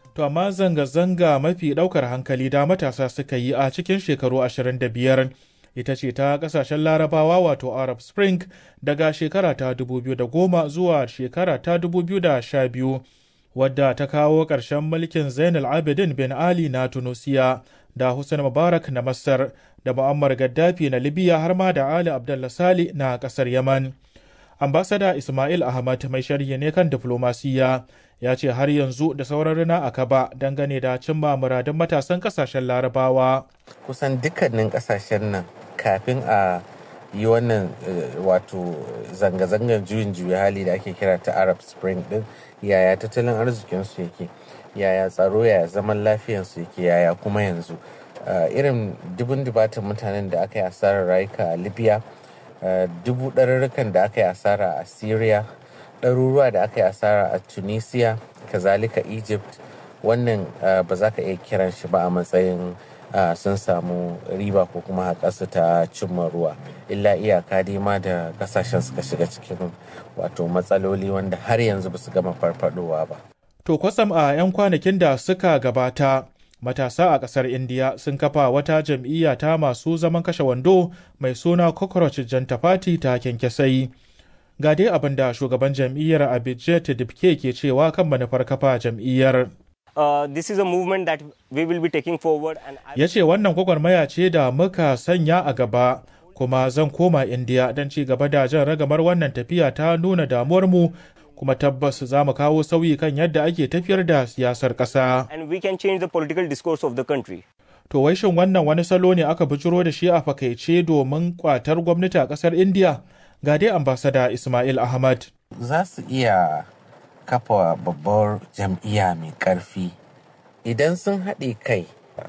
To amma zanga-zanga mafi ɗaukar hankali da matasa suka yi a cikin shekaru 25 ita ce ta ƙasashen larabawa wato Arab Spring daga shekara ta 2010 zuwa shekara ta 2012 wadda ta kawo ƙarshen mulkin Zainal Abidin bin Ali na Tunusiya da Hussein Mubarak na Masar da Muammar Gaddafi na Libya har ma da Ali Abdullah Sali na ƙasar Yaman. Ambasada Ismail Ahmad mai sharhi ne kan diflomasiyya ya ce har yanzu da sauran rina a kaba dangane da cimma muradun matasan kasashen larabawa. Kusan dukkanin kasashen nan kafin a yi wannan wato zanga-zangar juyin juya hali da ake kira ta Arab Spring din yaya tattalin arzikinsu yake yaya tsaro yaya zaman lafiyansu yake yaya kuma yanzu irin dubin dubatan mutanen da aka yi asarar rayuka a Libya dubu ɗarurrukan da aka yi asara a Syria ɗaruruwa da aka yi asara a tunisia kazalika egypt wannan ba za ka iya kiran shi ba a matsayin sun samu riba ko kuma haƙarsu ta cimma ruwa illa iyaka dai ma da kasashen suka shiga cikin wato matsaloli wanda har yanzu ba su gama farfadowa ba to kwasam a 'yan kwanakin da suka gabata matasa a ƙasar indiya sun kafa wata jam'iyya ta masu zaman kashe wando mai suna cockroach janta party ta kyankyasai ga dai abin da shugaban jam'iyyar abijit dibke ke cewa kan manufar kafa jam'iyyar Uh, this is a movement that we will be taking forward and ya ce wannan gwagwarmaya ce da muka sanya a gaba kuma zan koma indiya don ci gaba da jan ragamar wannan tafiya ta nuna damuwarmu kuma tabbas za mu kawo sauyi kan yadda ake tafiyar da siyasar ƙasa. and we can change the political discourse of the country. To wai shin wannan wani salo ne aka bijiro da shi a fakaice domin kwatar gwamnati a ƙasar Indiya? Ga dai ambasada Ismail Ahmad. za su iya kafa babbar jam'iyya mai ƙarfi idan sun haɗe kai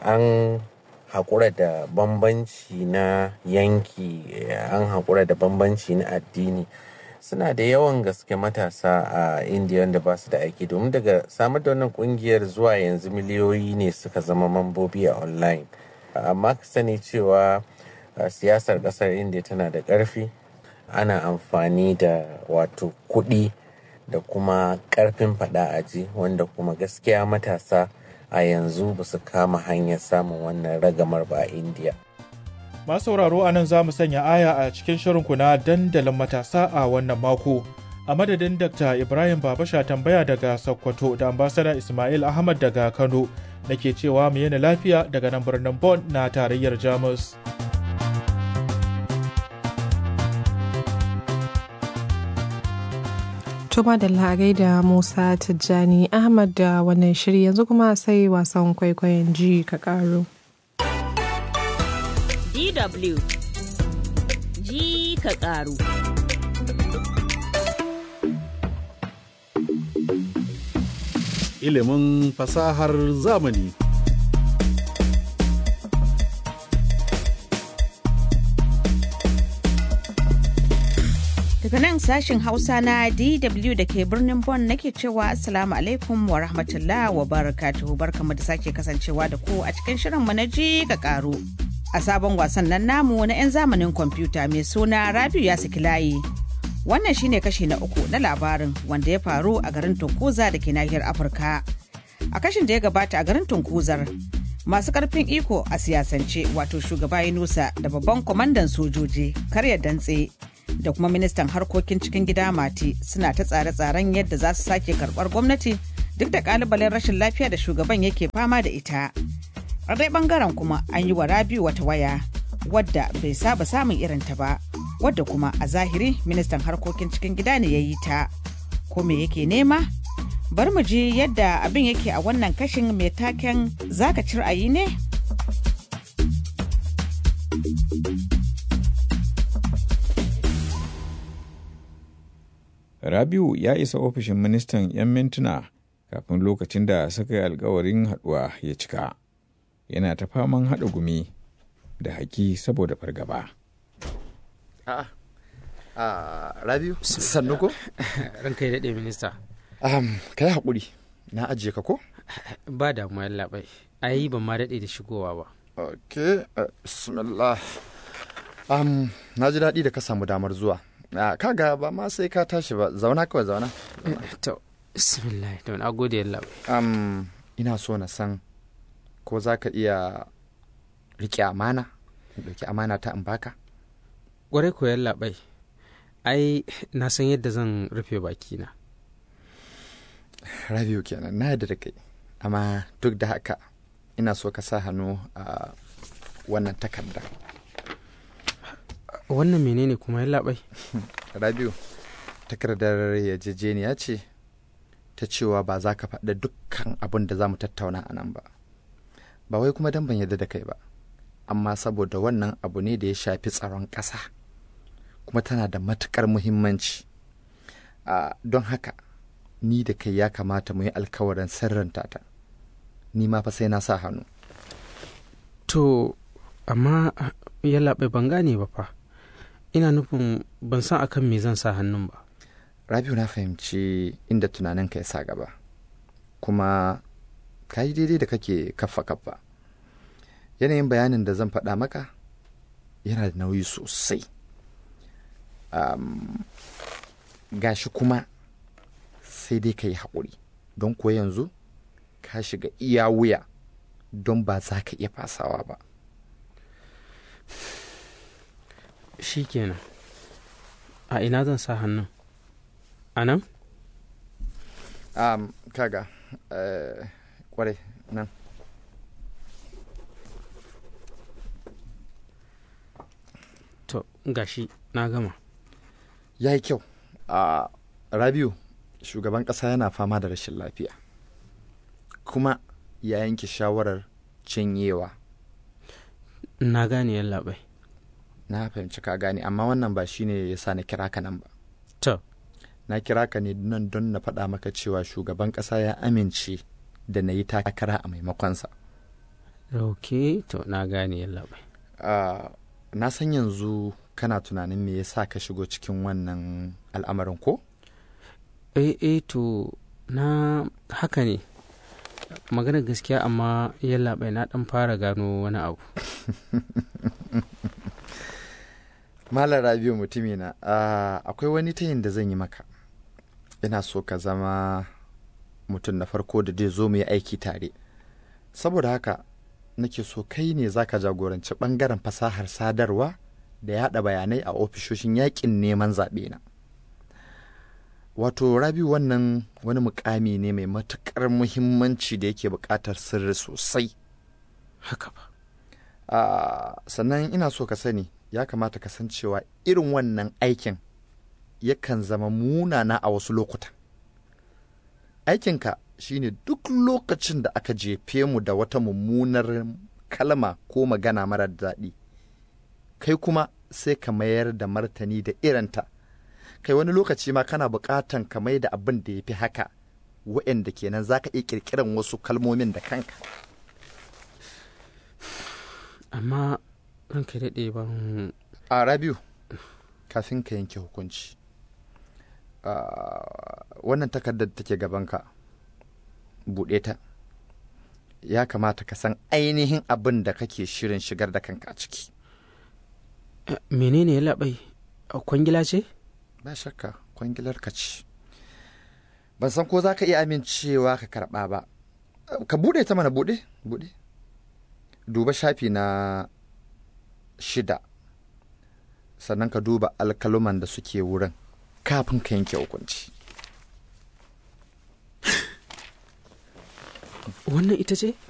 an haƙura da bambanci na yanki an haƙura da bambanci na addini suna da yawan gaske matasa a indiya wanda ba su da aiki domin daga samar da wannan kungiyar zuwa yanzu miliyoyi ne suka zama mambobi a online amma ka sani cewa siyasar ƙasar indiya tana da ƙarfi ana amfani da wato kuɗi da kuma ƙarfin faɗa aji wanda kuma gaskiya matasa a yanzu ba su kama hanyar samun wannan ragamar ba a indiya Masu sauraro a nan za mu sanya aya a cikin shirinku na dandalin matasa a wannan mako. A madadin Dr. Ibrahim Babasha tambaya daga Sokoto da ambasada Ismail Ahmad daga Kano nake cewa mu yana lafiya daga nan birnin Bonn na tarayyar Jamus. Tuma da lagai da Musa Tijjani Ahmad da wannan shiri yanzu kuma sai wasan kwaikwayon ji ka karo. DW ji ka ƙaru. Ilimin fasahar zamani. Daga nan sashin Hausa na DW da ke birnin Bonn nake cewa Assalamu alaikum wa rahmatullah wa barakatuhu barkamu da sake kasancewa da ku a cikin shirin mu na ji ka ƙaru. a sabon wasan nan namu na 'yan zamanin kwamfuta mai suna rabiu ya saki layi wannan shine kashi na uku na labarin wanda ya faru a garin tunkuza da ke nahiyar afirka a kashin da ya gabata a garin tunkuzar masu karfin iko a siyasance wato shugaba yunusa da babban kwamandan sojoji karya dantse da kuma ministan harkokin cikin gida mati suna ta tsare-tsaren yadda za su sake karbar gwamnati duk da kalubalen rashin lafiya da shugaban yake fama da ita a dai bangaren kuma an yi wa rabiu wata waya wadda bai saba samun irinta ba wadda kuma a zahiri ministan harkokin cikin gida ne ya yi ta ko me yake nema bar mu ji yadda abin yake a wannan kashin mai taken zaka ci ra'ayi ne Rabiu ya isa ofishin ministan 'yan mintuna kafin lokacin da suka yi alkawarin haɗuwa ya cika. yana ta faman haɗa gumi da haki saboda fargaba. A'a, a Rabiu, sannu ko? Ranka ya daɗe minista. Um, ka yi haƙuri, na ajiye ka ko? Ba damuwa labai, ai ban ma daɗe da shigowa ba. Ok, uh, bismillah. Um, na ji daɗi da ka samu damar zuwa. Uh, kaga ba ma sai ka tashi ba, zauna kawai zauna. To, bismillah, to na gode labai. Um, ina so na san ko za ka iya riƙe amana in ɗauki amana ta in baka ƙwarai ko yallaɓai ai na san yadda zan rufe bakina rabiu kenan na yadda da kai amma duk da haka ina so ka sa hannu a wannan takarda wannan menene kuma yallaɓai rabiu takardar yarjejeniya ce ta cewa ba za ka faɗa dukkan abin da za mu tattauna a nan ba ba wai kuma dan ban yarda da kai ba amma saboda wannan abu ne da ya shafi tsaron ƙasa kuma tana da matuƙar muhimmanci a don haka ni da kai ya kamata mu yi alkawarin sirranta ta ni ma fa sai na sa hannu to amma yallaɓai ban gane ba fa ina nufin ban san akan me zan sa hannun ba rabiu na fahimci inda tunaninka ya sa gaba kuma ka yi daidai da kake kaffa kaffa yanayin bayanin da zan faɗa maka yana da nauyi sosai um, gashi kuma sai dai ka yi haƙuri don kuwa yanzu ka shiga iya wuya don ba za ka iya fasawa ba shi kenan a ina zan sa hannun a nan um, kaga uh, kwarai nan to gashi na gama ya yi kyau a rabiu shugaban ƙasa yana fama da rashin lafiya kuma ya yanke shawarar cinyewa na gane yallaɓai na fahimci ka gane amma wannan ba shine ya sa na kira ka nan ba to na kira ka ne nan don na faɗa maka cewa shugaban ƙasa ya amince da na yi takara a maimakonsa ok to na gane yallaɓai uh, na san yanzu kana tunanin me yasa ka shigo cikin wannan al'amarin ko eh eh to na haka ne maganar gaskiya amma yallaɓai na ɗan fara gano wani abu malam rabiu mutumina uh, akwai wani tayin da zan yi maka ina so ka zama mutum na farko da zai zo mu yi aiki tare saboda haka nake so kai ne za ka jagoranci ɓangaren fasahar sadarwa da yaɗa bayanai a ofishoshin yakin neman zaɓe na wato rabi wannan wani mukami ne mai matuƙar muhimmanci da yake buƙatar sirri sosai haka ba uh, sannan ina so ka sani ya kamata ka san cewa irin wannan aikin yakan zama munana a wasu lokutan aikinka shine duk lokacin da aka jefe mu da wata mummunar kalma ko magana marar daɗi kai kuma sai ka mayar da martani da irinta kai wani lokaci ma kana buƙatan ka mai da abin da ya fi haka wa'anda kenan za ka iya ƙirƙiran wasu kalmomin da kanka amma ranka daɗe ban a rabiu kafin ka yanke hukunci wannan takardar da take gabanka buɗe ta ya kamata ka san ainihin abin da kake shirin shigar da kanka a ciki menene ya labai kwangila ce ba shakka kwangilar ka ce ban san ko za ka iya amincewa ka karɓa ba ka buɗe ta mana buɗe buɗe duba shafi na shida sannan ka duba alkaluman da suke wurin kafin ka yanke hukunci wannan ita ce